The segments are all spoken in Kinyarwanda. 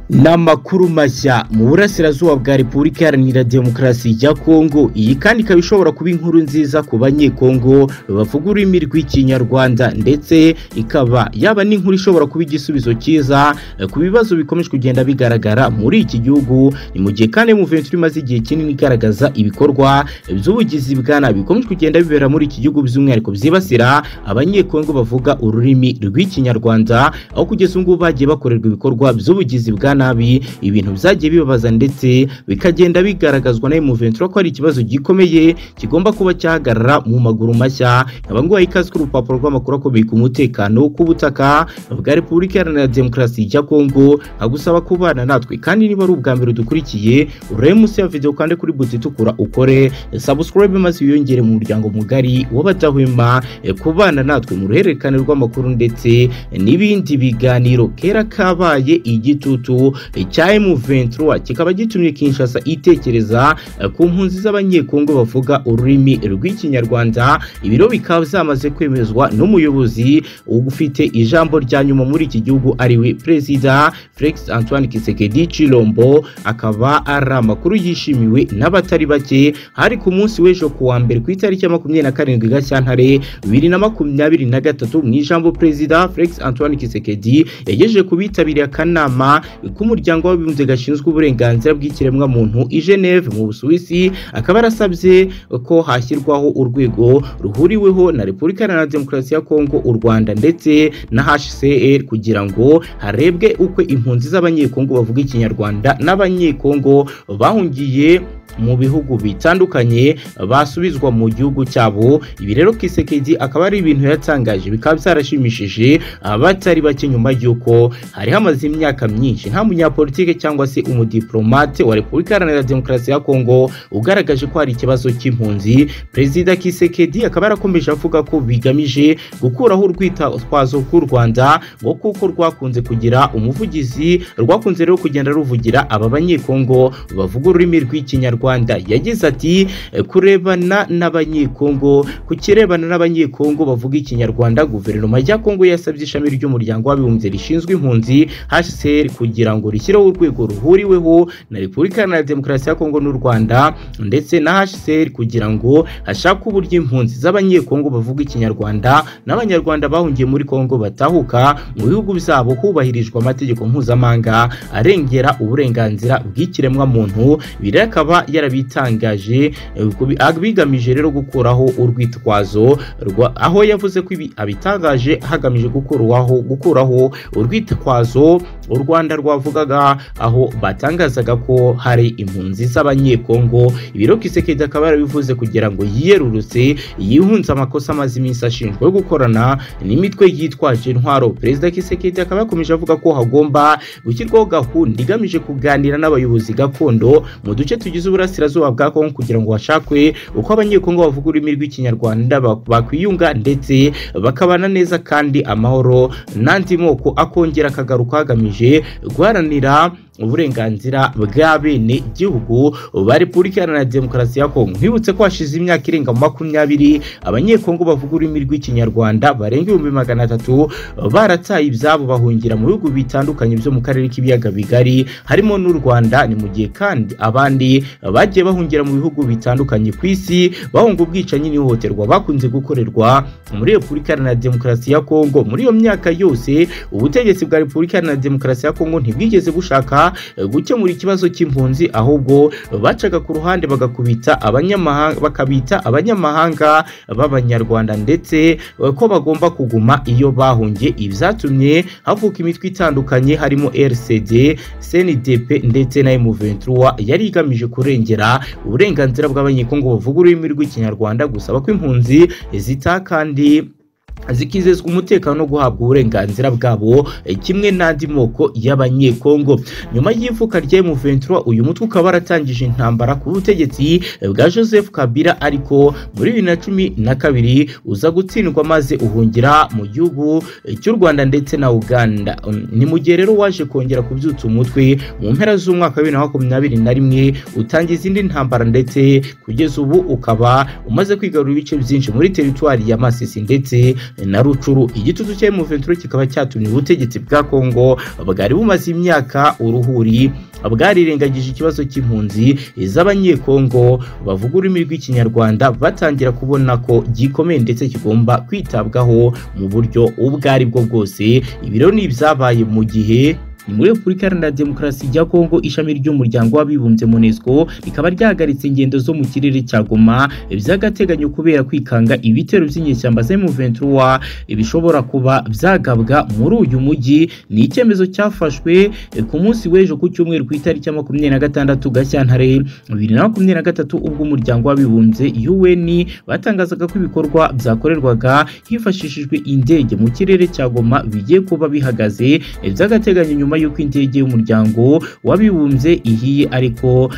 n'amakuru mashya mu burasirazuba bwa repubulika iharanira demokarasi ya kongo iyi kandi ikaba ishobora kuba inkuru nziza ku banyekongo bavuga ururimi rw'ikinyarwanda ndetse ikaba yaba n'inkuru ishobora kuba igisubizo cyiza ku bibazo bikomeje kugenda bigaragara muri iki gihugu ni mu gihe kandi muventi imaze igihe kinini igaragaza ibikorwa by'ubugizi bwa nabi bikomeje kugenda bibera muri iki gihugu by'umwihariko byibasira abanyekongo bavuga ururimi rw'ikinyarwanda aho kugeza ubu ngubu bagiye bakorerwa ibikorwa by'ubugizi bwa nabi ibintu byagiye bibabaza ndetse bikagenda bigaragazwa na M23 ko ari ikibazo gikomeye kigomba kuba cyahagarara mu maguru mashya abangwa ikaze ku rupapuro rw'amakuru akomeye ku mutekano k'ubutaka bwa Repubulika Iharanira Demokarasi ya Kongo agusaba kubana natwe kandi niba ari ubwa mbere dukurikiye urebe munsi ya video kandi kuri buti itukura ukore subscribe maze wiyongere mu muryango mugari w'abadahwema eh, kubana natwe mu ruhererekane rw'amakuru ndetse n'ibindi biganiro kera kabaye igitutu cya M23 kikaba gitumye Kinshasa itekereza eh, ku mpunzi z'abanyekongo bavuga ururimi rw'ikinyarwanda ibiro bikaba byamaze kwemezwa n'umuyobozi ufite ijambo rya nyuma muri iki gihugu ariwe perezida Felix Antoine Kisekedi Chilombo akaba ari amakuru yishimiwe n'abatari bake hari ku munsi w'ejo ku wa mbere ku itariki ya makumyabiri na karindwi Gashyantare bibiri na makumyabiri na gatatu mu ijambo perezida Felix Antoine Kisekedi yagejeje ku bitabiriye akanama k'umuryango w'abibumbye gashinzwe uburenganzira bw'ikiremwa muntu i Geneve mu Busuwisi akaba yarasabye ko hashyirwaho urwego ruhuriweho na Repubulika Iharanira Demokarasi ya Kongo u Rwanda ndetse na HCR kugira ngo harebwe uko impunzi z'abanyekongo bavuga ikinyarwanda n'abanyekongo bahungiye mu bihugu bitandukanye basubizwa mu gihugu cyabo ibi rero Kisekedi akaba ari ibintu yatangaje bikaba byarashimishije abatari bake nyuma y'uko hari hamaze imyaka myinshi nta munyapolitike cyangwa se umudiplomate wa Repubulika Iharanira Demokarasi ya Kongo ugaragaje ko hari ikibazo cy'impunzi Perezida Kisekedi akaba yarakomeje avuga ko bigamije gukuraho urwitwazo rw'u Rwanda ngo kuko rwakunze kugira umuvugizi rwakunze rero kugenda ruvugira aba banyekongo bavuga ururimi rw'ikinyarwanda Rwanda yagize ati kurebana n'abanyekongo ku kirebana n'abanyekongo bavuga ikinyarwanda guverinoma ya Kongo yasabye ishami ry'umuryango w'abibumbye rishinzwe impunzi HCR kugira ngo rishyireho urwego ruhuriweho na Repubulika Iharanira Demokarasi ya Kongo n'u Rwanda ndetse na HCR kugira ngo hashakwe uburyo impunzi z'abanyekongo bavuga ikinyarwanda n'abanyarwanda bahungiye muri Kongo batahuka mu bihugu byabo hubahirijwe amategeko mpuzamahanga arengera uburenganzira bw'ikiremwa muntu birakaba yarabitangaje bigamije rero gukuraho urwitwazo aho yavuze ko ibi abitangaje hagamije gukuraho gukuraho urwitwazo u Rwanda rwavugaga aho batangazaga ko hari impunzi z'abanyekongo ibiro Kisekedi akaba yarabivuze kugira ngo yiyerurutse yihunze amakosa amaze iminsi ashinjwa yo gukorana n'imitwe yitwaje intwaro perezida Kisekedi akaba yakomeje avuga ko hagomba gushyirwaho gahunda igamije kuganira n'abayobozi gakondo mu duce tugize uburasirazuba bwa Kongo kugira ngo hashakwe uko abanyekongo bavuga ururimi rw'ikinyarwanda bakwiyunga ndetse bakabana neza kandi amahoro n'andi moko akongera akagaruka hagamije guharanira uburenganzira bwa bene gihugu ba Repubulika Iharanira Demokarasi ya Kongo nkibutse ko hashize imyaka irenga makumyabiri abanyekongo bavuga ururimi rw'ikinyarwanda barenga ibihumbi magana atatu barataye ibyabo bahungira mu bihugu bitandukanye byo mu karere k'ibiyaga bigari harimo n'u Rwanda ni mu gihe kandi abandi bagiye bahungira mu bihugu bitandukanye ku isi bahunga ubwicanyi n'ihohoterwa bakunze gukorerwa muri Repubulika Iharanira Demokarasi ya Kongo muri iyo myaka yose ubutegetsi bwa Repubulika Iharanira Demokarasi ya Kongo ntibwigeze bushaka gukemura ikibazo cy'impunzi ahubwo bacaga ku ruhande bagakubita abanyamahanga bakabita abanyamahanga b'abanyarwanda ndetse ko bagomba kuguma iyo bahungiye ibyatumye havuka imitwe itandukanye harimo RCD CNDP ndetse na M23 yari igamije kurengera uburenganzira bw'abanyekongo bavuga ururimi rw'ikinyarwanda gusaba ko impunzi zita kandi zikizezwa umutekano no guhabwa uburenganzira bwabo kimwe n'andi moko y'abanyekongo nyuma y'ivuka rya M23 uyu mutwe ukaba waratangije intambara ku butegetsi bwa Joseph Kabila ariko muri bibiri na cumi na kabiri uza gutsindwa maze uhungira mu gihugu cy'u Rwanda ndetse na Uganda ni mu gihe rero waje kongera kubyutsa umutwe mu mpera z'umwaka wa bibiri na makumyabiri na rimwe utangiza izindi ntambara ndetse kugeza ubu ukaba umaze kwigarura ibice byinshi muri teritwari ya Masisi ndetse na rucuru igitutu cya M23 kikaba cyatumye ubutegetsi bwa Kongo bwari bumaze imyaka uruhuri bwarirengagije ikibazo cy'impunzi z'abanyekongo bavuga ururimi rw'ikinyarwanda batangira kubona ko gikomeye ndetse kigomba kwitabwaho mu buryo ubwo ari bwo bwose ibiro ni ibyabaye mu gihe ni muri repubulika iharanira demokarasi ya kongo ishami ry'umuryango w'abibumbye munesco rikaba ryahagaritse ingendo zo mu kirere cya goma by'agateganyo kubera kwikanga ibitero by'inyeshyamba za M23 bishobora kuba byagabwa muri uyu mujyi ni icyemezo cyafashwe ku munsi w'ejo ku cyumweru ku itariki ya makumyabiri na gatandatu gashyantare bibiri na makumyabiri na gatatu ubwo umuryango w'abibumbye UN batangazaga ko ibikorwa byakorerwaga hifashishijwe indege mu kirere cya goma bigiye kuba bihagaze by'agateganyo nyuma nyuma y'uko indege y'umuryango wabibumbye ihiye ariko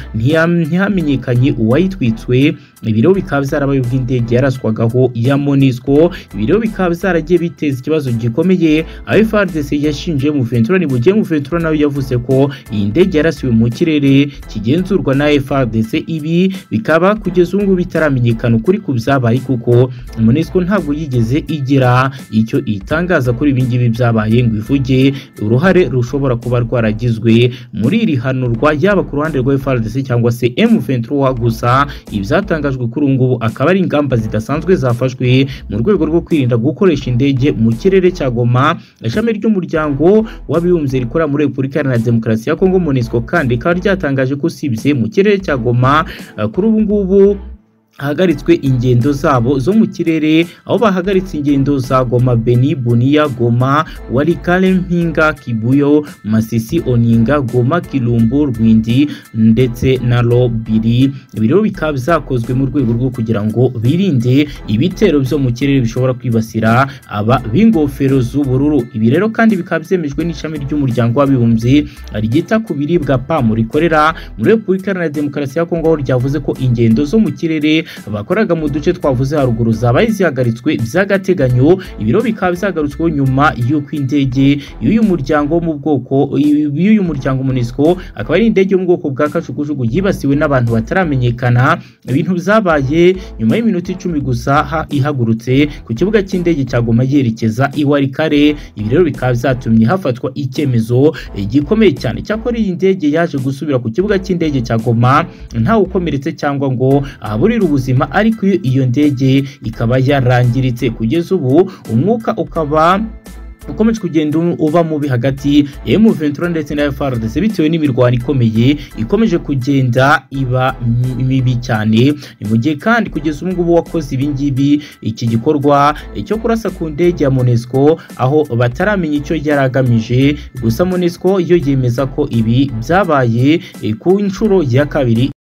ntihamenyekanye uwayitwitswe ibiro bikaba byarabaye ubwo indege yaraswagaho ya monisco ibiro bikaba byaragiye biteza ikibazo gikomeye aho frdc yashinje mu ventura ni bugiye mu ventura nawe yavuze ko iyi ndege yarasiwe mu kirere kigenzurwa na frdc ibi bikaba kugeza ubu ngubu bitaramenyekana ukuri ku byabaye kuko monisco ntabwo yigeze igira icyo itangaza kuri ibi ngibi byabaye ngo ivuge uruhare rushobora rushobora kuba rwaragizwe muri iri hanurwa yaba ku ruhande rwa FARDC cyangwa se M23 gusa ibyatangajwe kuri ubu ngubu akaba ari ingamba zidasanzwe zafashwe mu rwego rwo kwirinda gukoresha indege mu kirere cya Goma ishami ry'umuryango w'abibumbye rikora muri Repubulika Iharanira Demokarasi ya Kongo MONUSCO kandi rikaba ryatangaje ko usibye mu kirere cya Goma kuri ubu ngubu hahagaritswe ingendo zabo zo mu kirere aho bahagaritse ingendo za Goma Beni Bunia Goma Walikale Mpinga Kibuyo Masisi Oninga Goma Kilumbu Rwindi ndetse na Lobiri ibiro bikaba byakozwe mu rwego rwo kugira ngo birinde ibitero byo mu kirere bishobora kwibasira aba b'ingofero z'ubururu ibi rero kandi bikaba byemejwe n'ishami ry'umuryango w'abibumbye ryita ku biribwa PAM rikorera muri Repubulika Iharanira Demokarasi ya Kongo aho ryavuze ko ingendo zo mu kirere bakoraga mu duce twavuze haruguru zabaye zihagaritswe by'agateganyo ibiro bikaba byagarutsweho nyuma y'uko indege y'uyu muryango wo mu bwoko y'uyu muryango MONUSCO akaba ari indege yo mu bwoko bwa kajugujugu yibasiwe n'abantu bataramenyekana ibintu byabaye nyuma y'iminota icumi gusa ihagurutse ku kibuga cy'indege cya Goma yerekeza i Walikale ibi rero bikaba byatumye hafatwa icyemezo gikomeye cyane cyakora iyi ndege yaje gusubira ku kibuga cy'indege cya Goma ntawe ukomeretse cyangwa ngo ahaburira ubuzima ariko iyo ndege ikaba yarangiritse kugeza ubu umwuka ukaba ukomeje kugenda uba mubi hagati ya M23 ndetse na FARDC bitewe n'imirwano ikomeye ikomeje kugenda iba mibi cyane ni mu gihe kandi kugeza ubu ngubu wakoze ibi ngibi iki gikorwa cyo kurasa ku ndege ya MONUSCO aho bataramenya icyo yaragamije gusa MONUSCO yo yemeza ko ibi byabaye ku nshuro ya kabiri